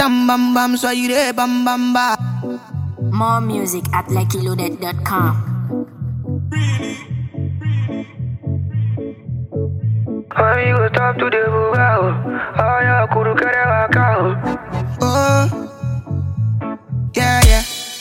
tam bam bam, so you there bam bam bam. More music at luckyloaded.com. When you go talk to the bugao, oh yeah, kuru kere wakao. Oh, yeah, yeah.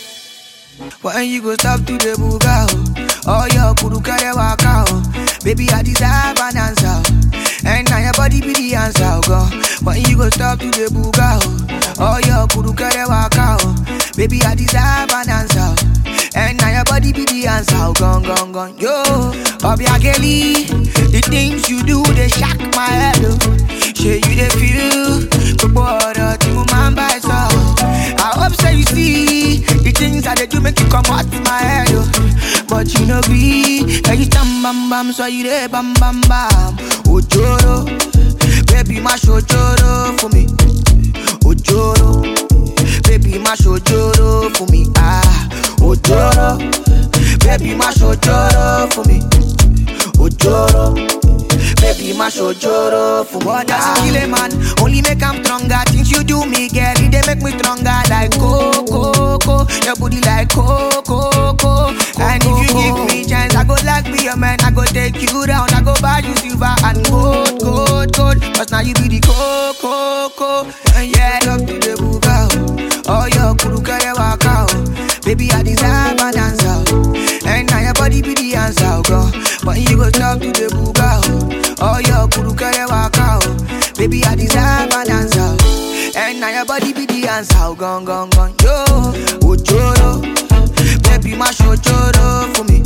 When you go stop to the buga, oh, oh your kuru kare waka, oh. Baby, I deserve an answer, oh. and now your body be the answer, oh, God. When you go stop to the buga, oh, oh your kuru kare waka, oh. Baby, I deserve an answer, oh. and now your body be the answer, oh, gone, gone, gone. Yo, Obiageli, the things you do they shock my head, oh. Say you they feel, but boy, tí mo máa ń bá ẹ sọ. I hope say you see the things that they do make you come out my head, oh. But you know be, every time bam bam, so you there bam bam bam. Ojoro, baby my ojoro for me. Ojoro, baby my ojoro for me. Ah, ojoro, baby my ojoro for me. Ojoro. Baby, my shojoro for what does kill a man? Only make I'm stronger. Things you do me, girl, it they make me stronger. Like coco, coco, your booty like coco, coco. And if you give me chance, I go like be a man. I go take you down. I go buy you silver and gold, gold, gold. Cause now you be the coco, coco. And yeah, love to the buga. Oh, your kuru kare waka. oh. Baby, I deserve an answer. oh. And now your body be the answer, oh, God. When you go talk to the buga, oh. Oh, your kuru kare waka, oh. Baby, I deserve an answer. oh. And now your body be the answer, oh, gone, gone, gone. Yo, ojoro. Baby, my shojoro for me.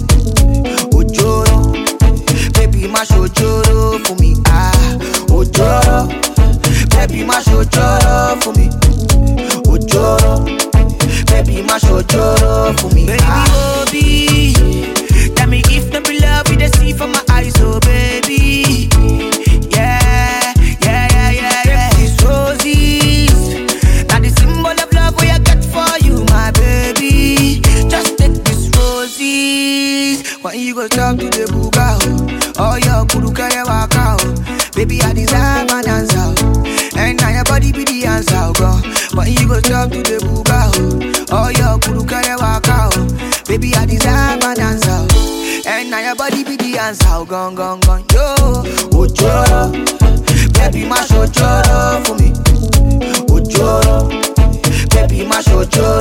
Ojoro. Baby, my shojoro for me. Ah, ojoro. Baby, my shojoro for me. Ojoro. Baby, my shojoro for me. Baby, Ah. Obi. Tell me if the be love you they see from my eyes, oh baby. Yeah, yeah, yeah, yeah, yeah. These roses, now the symbol of love we I got for you, my baby. Just take these roses. When you go talk to the buga, oh, oh your kuru kare waka, oh. Baby, I deserve an answer, oh. and now your body be the answer, oh, God. When you go talk to the buga, oh, oh your kuru kare waka, oh. Baby, I deserve an answer, oh. and now your body be the answer, oh, gone, gone, gone, yo. Ojoro, baby, my shojoro for me. Ojoro, baby, my shojoro